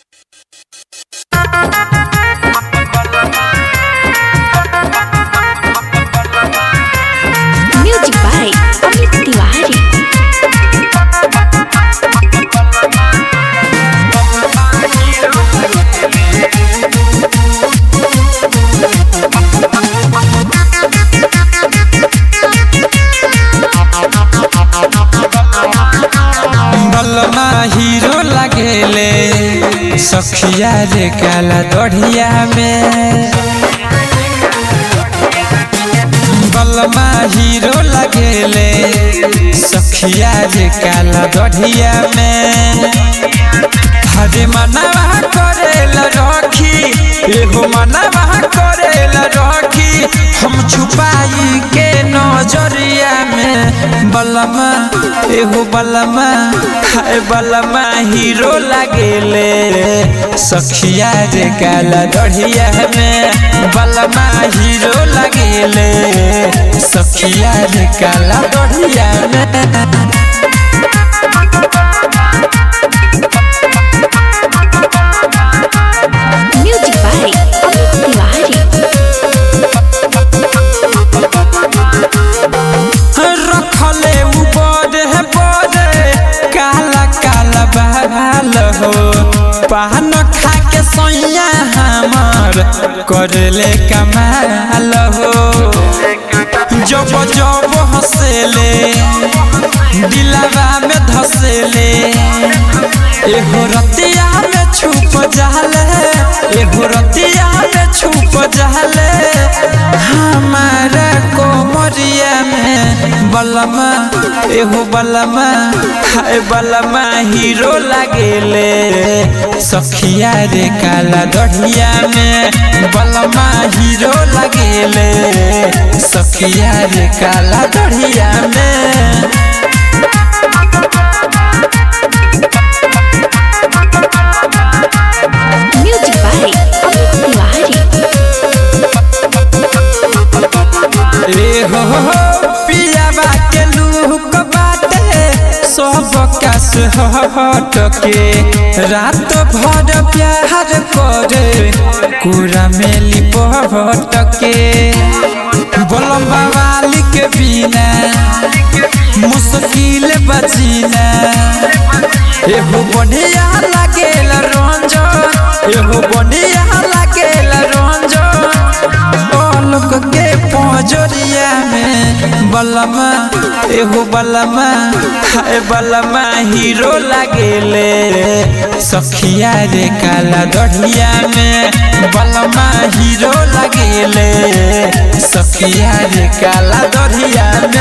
Music by Amit Tiwari. बलमा hero लगेले सखिया रे काला दढ़िया में बलमा हीरो लगेले सखिया रे काला दढ़िया में हरे मनवा करेला रखी एगो मनवा करेला रखी हम छुपाई के नजरिया में बलमा एगो बलमा हाय बलमा हीरो लगेले सखिया रे काला दढ़िया में बलमा हीरो लगेले सखिया रे काला दढ़िया में Music by Amit Tiwari. रखले ऊपर है बड़े काला काला बाल हो पान खा के सैया हमार करले कमाल हो जब जब हंसेले दिलवा में धसेले एगो रतिया में छुप जाले एगो रतिया में छुप जाले हमारा कोमरिया में बलमा एगो बलमा हाय बलमा हीरो लगेले सखिया रे काला दढ़िया में बलमा हीरो लगेले सखिया रे काला दढ़िया में Music by Amit Tiwari. ए हो हो पियावा के लूक बाटे सब कास हट के रात भर प्यार करे कुरा में लिपट के बोलम वाली के बिना मुश्किल बचीना एहो बढ़िया लागेल रंजन एहो बढ़िया लागेल रंजन लोक के पजरिया में बलमा एहो बलमा हाय बलमा हीरो लागेले सखिया रे काला दढ़िया में बलमा हीरो लागेले सखिया रे काला दढ़िया